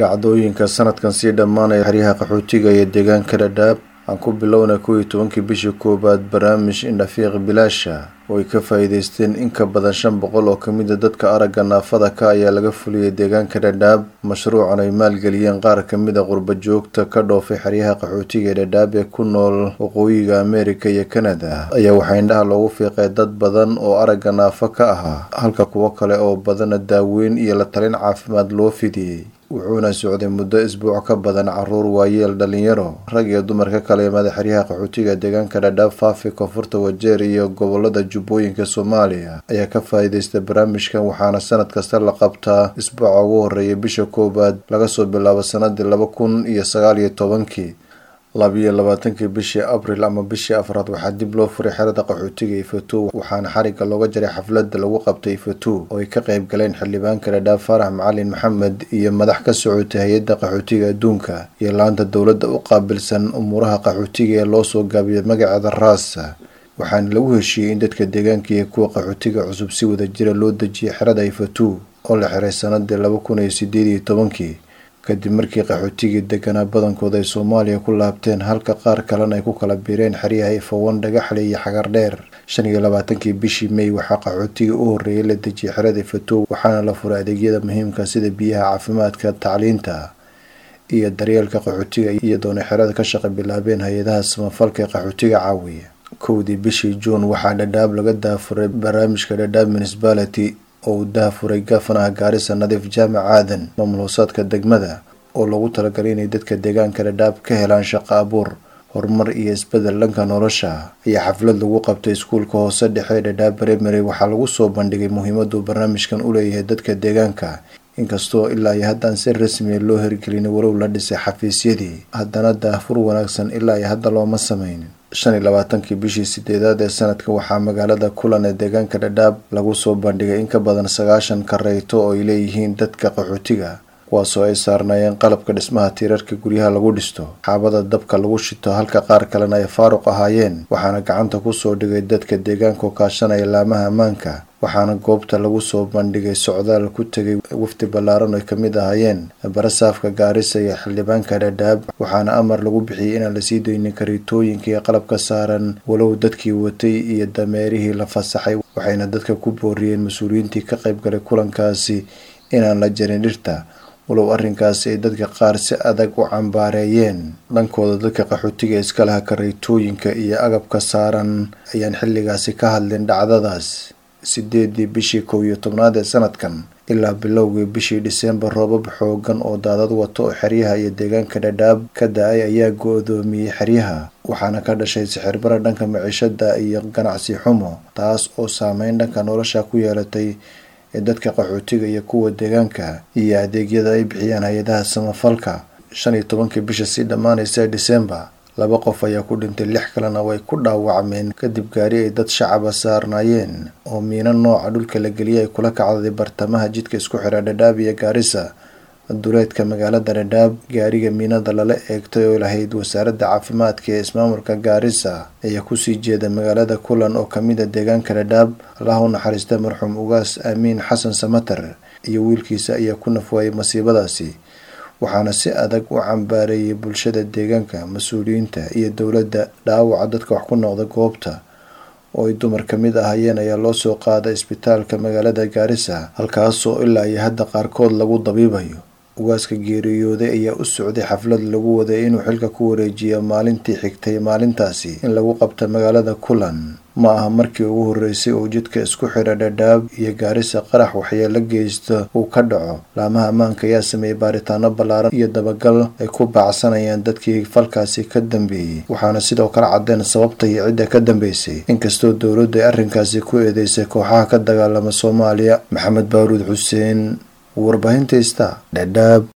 dhacdooyinka sanadkan sii dhammaanaya xeryaha qaxootiga iyo deegaanka dhadhaab aan ku bilowna kow iyo tobankii bishii koowaad barnaamij indhafiiq bilaasha oo ay ka faa'iideysteen in ka badan shan boqol oo ka mid a dadka aragga naafada ka ayaa laga fuliyey deegaanka dhadhaab mashruucan ay maalgeliyeen qaar ka mid a qurba joogta ka dhoofay xeryaha qaxootiga ee dhadhaab ee ku nool waqooyiga ameerika iyo kanada ayaa waxaa indhaha loogu fiiqay dad badan oo aragga naafo ka ahaa halka kuwo kale oo badana daaweyn iyo la talin caafimaad loo fidiyey wuxuuna socday muddo isbuuc ka badan caruur waayeel dhalinyaro rag iyo dumar ka kala imaada xeryaha qaxootiga deegaanka dhadhaab faafi koonfurta wajeer iyo gobolada jubbooyinka soomaaliya ayaa ka faa'iideystay barnaamijkan waxaana sanad kasta la qabtaa isbuuca ugu horeeya bisha koowaad laga soo bilaabo sanadii laba kun iyo sagaal iyo tobankii labiyo labaatankii bishii abril ama bishii afraad waxaa dib loo furay xerada qaxootiga ifatu waxaana xarigga looga jaray xafladda lagu qabtay ifatu oo ay ka qayb galeen xildhibaanka dhadhaab faarax macalin maxamed iyo madax ka socotay hay-adda qaxootiga adduunka iyo laanta dowladda u qaabilsan umuuraha qaxootiga ee loo soo gaabiyay magaceeda raasa waxaana lagu heshiiyey in dadka deegaanka iyo kuwa qaxootiga cusub si wada jira loo dejiyay xerada ifatu oo la xiray sanadii laba kun iyo sideed iyo tobankii kadib markii qaxootigii deganaa badankooda ay soomaaliya ku laabteen halka qaar kalena ay ku kala biireen xeryaha ifawan dhagaxle iyo xagar dheer shan iyo labaatankii bishii may waxaa qaxootigii u horreeyay la dejiyay xerada ifatow waxaana la furay adeegyada muhiimka sida biyaha caafimaadka tacliinta iyo daryeelka qaxootiga iyadoona xerada ka shaqa bilaabeen hay-adaha samafalka ee qaxootiga caawiya kowdii bishii juun waxaa dhadhaab laga daafuray barnaamijka dhadhaab municipality oo uu daafuray gafanaha gaarisa nadiif jaamac aadan maamul hoosaadka degmada oo loogu talagalay inay dadka deegaanka dhadhaab ka helaan shaqo abuur horumar iyo isbedel dhanka nolosha ayaa xaflad lagu qabtay iskuulka hoose dhexe ee dhadhaab baremery waxaa lagu soo bandhigay muhiimaduu barnaamijkan u leeyahay dadka deegaanka inkastoo ilaa iyo haddaan si rasmiya loo hirgelin walow la dhisay xafiisyadii haddana daafur wanaagsan ilaa iyo hadda looma sameynin shan iyo labaatankii bishii sideedaad ee sanadka waxaa magaalada kulan ee deegaanka dhadhaab lagu soo bandhigay in ka badan sagaashan kareyto oo ay leeyihiin dadka qaxootiga kuwaasoo ay saarnaayeen qalabka dhismaha tiirarka guryaha lagu dhisto xaabada dabka lagu shito halka qaar kalena ay faaruq ahaayeen waxaana gacanta kusoo dhigay dadka deegaanka oo kaashanaya laamaha ammaanka waxaana goobta lagu soo bandhigay socdaal ku tegay wafdi ballaaran ay kamid ahaayeen barasaafka gaarisa iyo xildhibaanka dhadhaab waxaana amar lagu bixiyey inaan lasii daynin kariitooyinka iyo qalabka saaran walow dadkii watay iyo dameerihii la fasaxay waxayna dadka ku booriyeen mas-uuliyiintii ka qayb galay kulankaasi inaan la jarin dhirta walow arrinkaasi ay dadka qaar si adag u cambaareeyeen dhankooda dadka qaxootiga iska laha kareytooyinka iyo agabka saaran ayaan xilligaasi ka hadlin dhacdadaas sideedii bishii kow iyo tobnaad ee sanadkan ilaa bilowgii bishii dhiseembar roobab xoogan oo daadad wato oo xeryaha iyo deegaanka dhadhaab ka da-ay ayaa go-doomiyey xeryaha waxaana ka dhashay sixirmara dhanka maciishada iyo ganacsi xumo taas oo saameyn dhanka nolosha ku yeelatay ee dadka qaxootiga iyo kuwa deegaanka iyo adeegyada ay bixiyaan hay-adaha samafalka shan iyo tobankii bisha sii dhammaanaysa disembar laba qof ayaa ku dhintay lix kalena way ku dhaawacmeen kadib gaari ay dad shacaba saarnaayeen oo miino nooca dhulka la geliyay ay kula kacday bartamaha jidka isku xira dhadhaab iyo gaarisa duleedka magaalada dhadhaab gaariga miinada lala eegtay oo lahayd wasaaradda caafimaadka ee ismaamulka gaarisa ayaa kusii jeeda magaalada kulan oo kamid a deegaanka dhadhaab allaha u naxariista marxuum ugaas aamiin xasan samater iyo wiilkiisa ayaa ku nafwaayay masiibadaasi waxaana si adag u cambaareeyay bulshada deegaanka mas-uuliyiinta iyo dowladda dhaawaca dadka wax ku noqda goobta oo ay dumar ka mid ahayeen ayaa loo soo qaaday isbitaalka magaalada gaarisa halkaasoo ilaa iyo hadda qaarkood lagu dabiibayo ugaaska geeriyooday ayaa u socday xaflad lagu waday inuu xilka ku wareejiyo maalintii xigtay maalintaasi in lagu qabta magaalada kulan ma aha markii ugu horreysay oo jidka isku xidha dhadhaab iyo gaarisa qarax waxyeelo geysta uu ka dhaco laamaha ammaanka ayaa sameeyey baaritaano ballaaran iyo dabagal ay ku baacsanayaan dadkii falkaasi ka dambeeyey waxaana sidoo kale caddeen sababta iyo cidda ka dambeysay inkastoo dowladdu ay arrinkaasi ku eedeysay kooxaha ka dagaalama soomaaliya maxamed baaruud xuseen warbaahinta ista dhadhaab